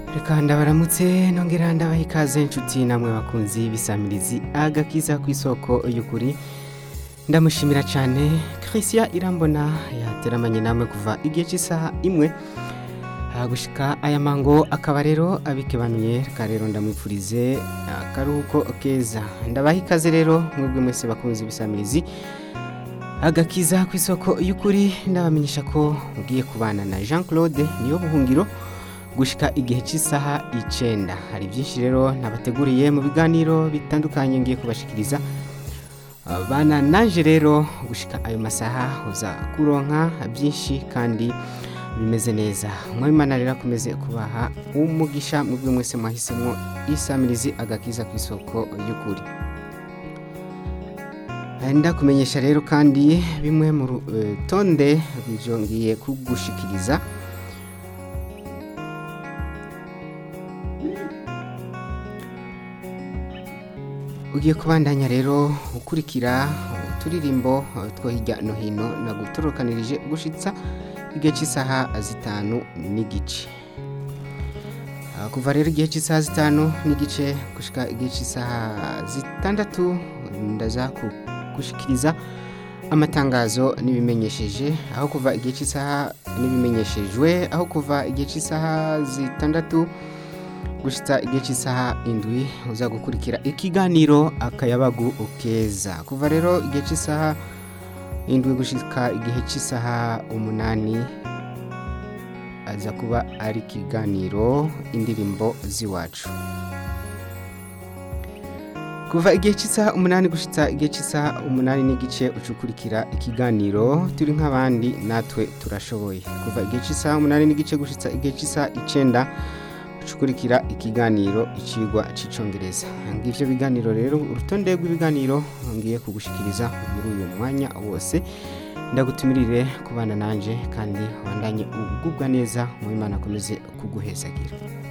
reka ndabaramutse nongera ndabaha ikaze inshuti namwe bakunzi bisamirizi agakiza ku isoko y'ukuri ndamushimira cyane christian irambona yateramanye namwe kuva igihe cy'isaha imwe gushika aya mango akaba rero abikebanuye reka rero ndamwifurize akaruhuko keza ndabaha ikaze rero mwebwe mwese bakunzi bisamirizi agakiza ku isoko y'ukuri ndabamenyesha ko ugiye kubana na jean claude niyo buhungiro gushika igihe cy'isaha icenda hari byinshi rero nabateguriye mu biganiro bitandukanye ngiye kubashikiriza bana naje rero gushika ayo masaha uza kuronka byinshi kandi bimeze neza mwabimana rero akomeze kubaha umugisha mu byo mwese mwahisemo isamirizi agakiza ku isoko y'ukuri ndakumenyesha rero kandi bimwe mu rutonde rw'ibyo ngiye kugushikiriza ugiye kubandanya rero ukurikira uturirimbo two hirya no hino nagutorokanirije gushitsa igihe cy'isaha zitanu n'igice kuva rero igihe cy'isaha zitanu n'igice gushika igihe cy'isaha zitandatu ndaza gushikiriza amatangazo n'ibimenyesheje aho kuva igihe cy'isaha n'ibimenyeshejwe aho kuva igihe cy'isaha zitandatu gushitsa igihe cy'isaha indwi uza gukurikira ikiganiro akayabagu keza kuva rero igihe cy'isaha indwi gushika igihe cy'isaha umunani aza kuba ari ikiganiro indirimbo z'iwacu kuva igihe cy'isaha umunani gushitsa igihe cy'isaha umunani n'igice ucukurikira ikiganiro turi nk'abandi natwe turashoboye kuva igihe cy'isaha umunani n'igice gushitsa igihe cy'isaha icenda ucukurikira ikiganiro icigwa cy'icongereza ngivyo biganiro rero urutonde rw'ibiganiro ngiye kugushikiriza muri uyu mwanya wose ndagutumirire kubana nanje kandi wandanye ugubwa neza mu imana akomeze kuguhezagira